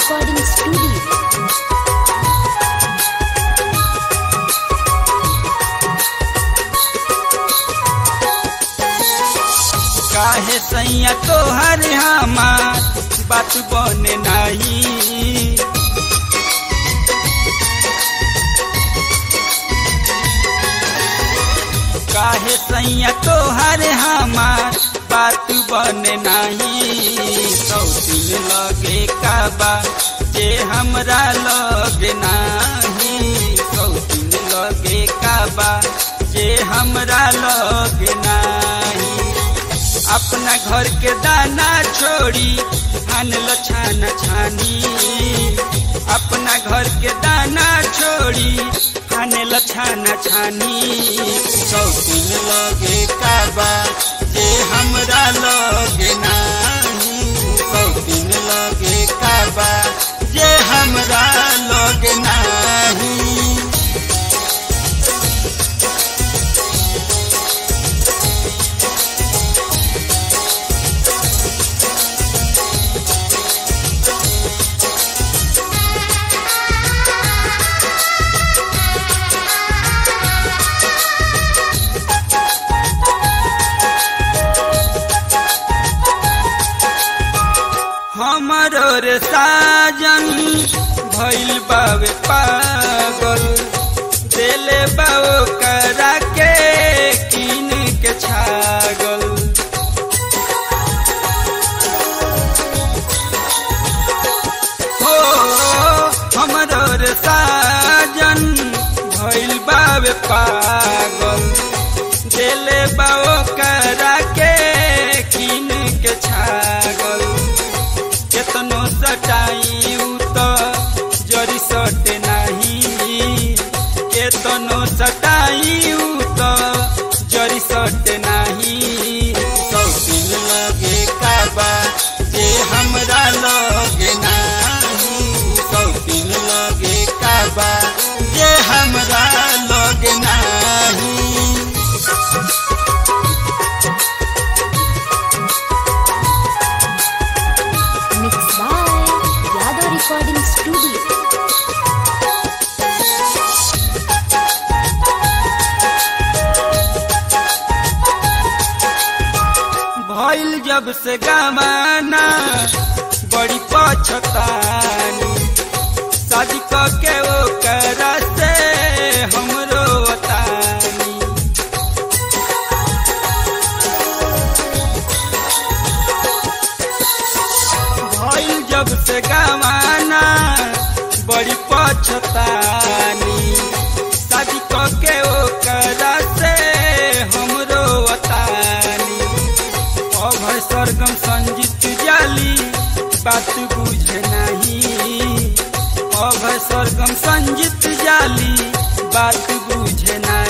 Recording Studio. काहे सैया तोहर हमार बात बने नहीं काहे सैया तोहर हमार बात बने नहीं सौ दिन लगे काबा जे हमरा लगे नहीं सौ दिन लगे काबा जे हमरा लगे नहीं अपना घर के दाना छोड़ी आनल छाना छानी अपना घर के दाना छोड़ी आनल छाना छानी सौ दिन लगे काबा जे हमरा लगे नाही सौ दिन लगे काबा जे हमरा लगे नाही हमरो रे साजन भइल बावे पागल देले बाओ करा के किन के छागल हो हमरो रे साजन भइल बावे पागल देले बाओ करा के किन के छागल केतनो सटाई तो जरी सटे नहीं केतनो सटाई तो जरी सटे नहीं सौ दिन लगे काबा जे हमरा लगे नहीं सौ दिन लगे काबा जे हमरा लगे नहीं Mixed by Yadav Recording Studio. भइल जब से गमाना बड़ी पछतानी शादी क के वो करा से हमरो वतानी भइल जब से गमाना बड़ी पछतानी शादी क के वो करा से हमरो वतानी अभय सरगम संजीत जाली बात बुझे नहीं अभय सरगम संजीत जाली बात बुझे नहीं